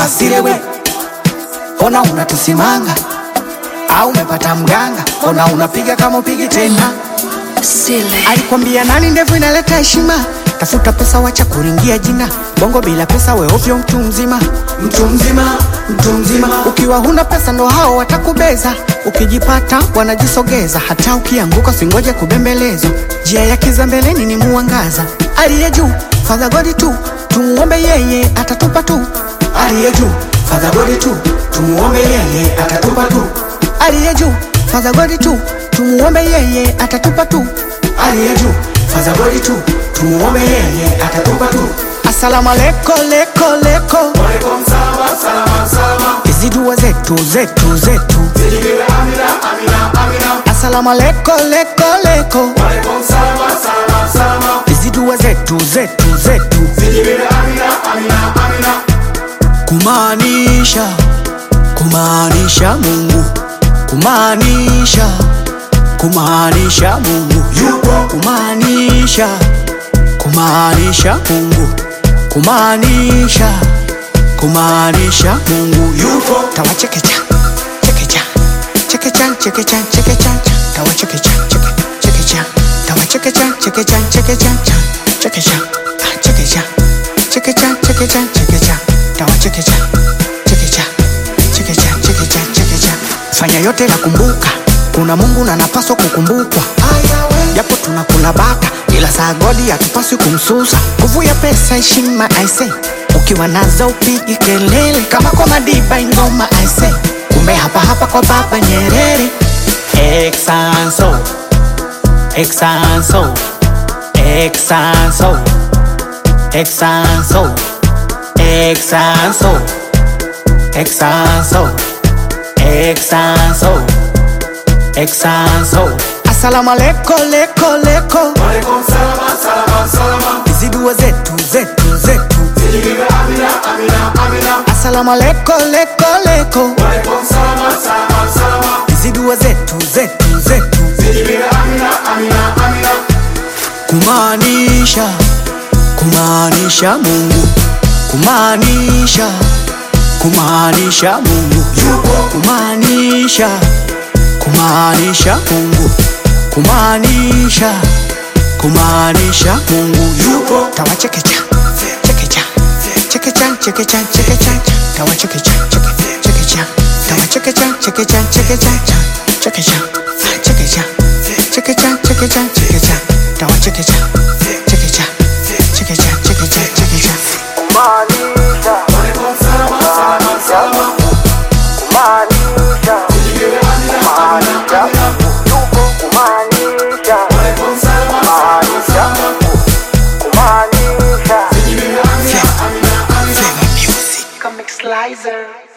asilewe ona unatusimanga au umepata mganga ona unapiga kama upigi tena Sile. alikwambia nani ndevu inaleta heshima tafuta pesa wacha kuringia jina bongo bila pesa we ovyo mtu mzima mtu mzima mtu mzima ukiwa huna pesa ndo hao watakubeza ukijipata wanajisogeza hata ukianguka singoje kubembelezwa njia ya kiza mbeleni ni muangaza aliye juu fadha godi tu tumuombe yeye atatupa tu aliye juu fadha godi tu tumuombe yeye atatupa tu aliye juu fadha godi tu tumuombe yeye atatupa tu aliye juu fadha godi tu tumuombe yeye atatupa tu asalamu aleko leko leko hizi dua zetu zetu zetu asalamu aleko leko leko hizi dua zetu zetu zetu kumaanisha kumaanisha Mungu kumaanisha kumaanisha Mungu yupo kumaanisha kumaanisha Mungu kumaanisha kumaanisha Mungu yupo tawachekecha chekecha chekecha chekecha chekecha tawachekecha cheke- chekecha tawachekecha chekecha chekecha chekecha ah, chekecha chekecha chekecha chekecha tawachekecha chekecha chekecha chekecha chekecha fanya yote na kumbuka kuna Mungu na napaswa kukumbukwa japo tunakula bata ila saa godi hatupaswi kumsusa nguvu ya pesa heshima aise ukiwa nazo upigi kelele kama kwa madiba ingoma aise kumbe hapa hapa kwa baba Nyerere Exanso Exanso Exanso Exanso Exanso Exanso Exanso Exanso Asalamu aleko leko leko Hizi dua zetu zetu zetu Asalamu aleko leko leko Hizi dua zetu zetu zetu Kumaanisha kumaanisha Mungu kumaanisha kumaanisha Mungu yupo kumaanisha kumaanisha Mungu kumaanisha kumaanisha Mungu yupo tawachekecha chekecha chekecha chekecha chekecha tawachekecha cheke- chekecha tawachekecha chekecha chekecha chekecha chekecha chekecha chekecha chekecha tawachekecha chekecha chekecha chekecha chekecha Comic Slicer.